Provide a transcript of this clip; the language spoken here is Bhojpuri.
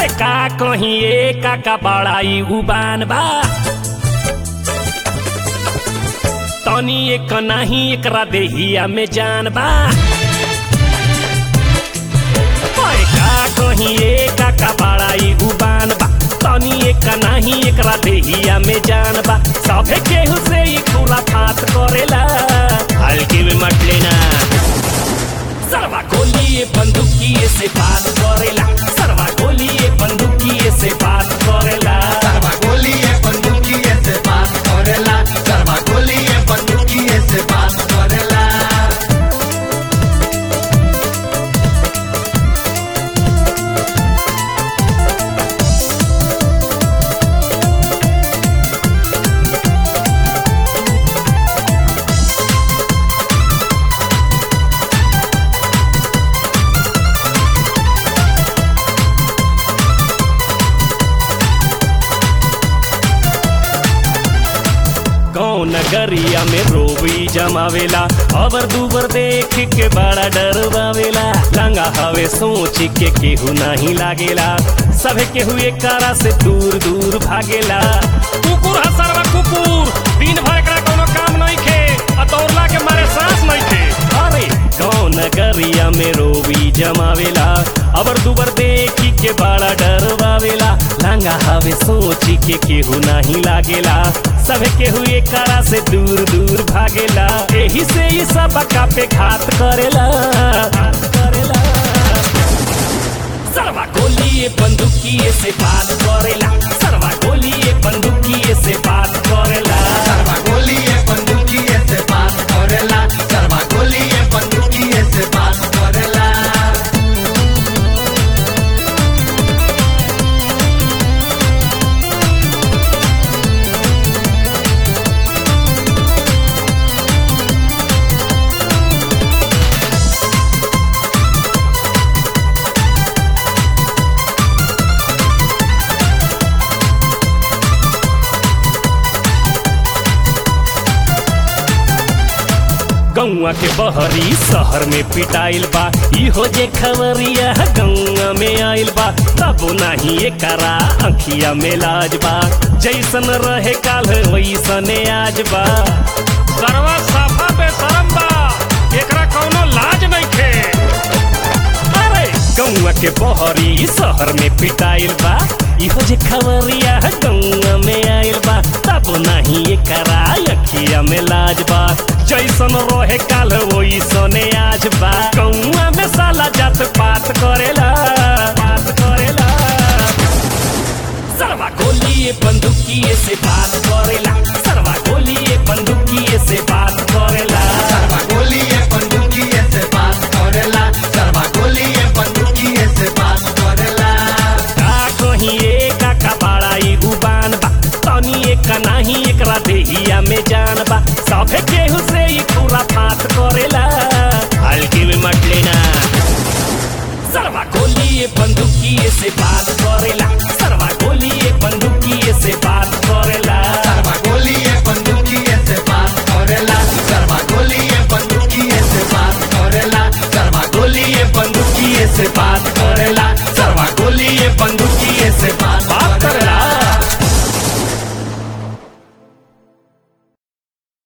अरे का कहीं ए काका बड़ाई उबान बा तनी एक नाही एकरा देहिया में जान बा ओए का कहीं ए काका बड़ाई उबान बा तनी एक नाही एकरा देहिया में जान बा सभे केहू से ई खुला फात करेला हल्की में मत लेना सरवा गोलिए बंदूकिए से बात करेला सरवा गोलिए बंदूकिए से बात करेला सरवा गोलिए बंदूकिए से बात करेला सरवा गोलिए बंदूकिए से बात करेला गाँव नगरिया में रोबी जमावेला अबर दुबर देख के बड़ा डरवावेला लंगा हवे सोच के केहू नहीं लागेला सभे केहू एक कारा से दूर दूर भागेला कुकुर है सरवा कुकुर दिन भर एकरा कोनो काम नहीं खे आ दौड़ला के मारे सांस नहीं खे अरे गाँव नगरिया में रोबी जमावेला अबर दुबर देखी के बड़ा डरवावेला लंगा हवे सोची के केहू नहीं लागेला सभे केहू एक कारा से दूर दूर भागेला एही से ई सब का पे घात करेला घात करेला सरवा गोलिए बंदूकिए से बात करेला सरवा गोलिए बंदूकिए से बात करेला सरवा गोलिए बंदूकिए से बात करेला सरवा गोलिए बंदूकिए से बात करेला गौआ के बहरी शहर में पिटाइल बा इहो जे खबरिया गौआ में आइल बा तब नाही एकरा अखिया में लाज बा जैसन रहे काल वैसने आज बा सरवा साफा बेशरम बा एकरा कौनो लाज नहीं खे अरे गौआ के बहरी शहर में पिटाइल बा इहो जे खबरिया गौआ में आइल बा तब नाही एकरा अखिया में लाज बा जैसन रहे काल वैसने आज बा गौआ में साला जात पात करेला बात करेला सरवा गोलिए बंदूकिए से बात करेला सरवा गोलिए बंदूकिए से बात करेला सरवा गोलिए बंदूकिए से बात करेला सरवा गोलिए बंदूकिए से बात करेला का कहीं एक का बड़ाई उबान बा तनी एक नाही एकरा देहिया में जान बा सभे केहू से ई पूरा फात करेला हल्की में मत लेना सरवा गोलिए बंदूकिए से बात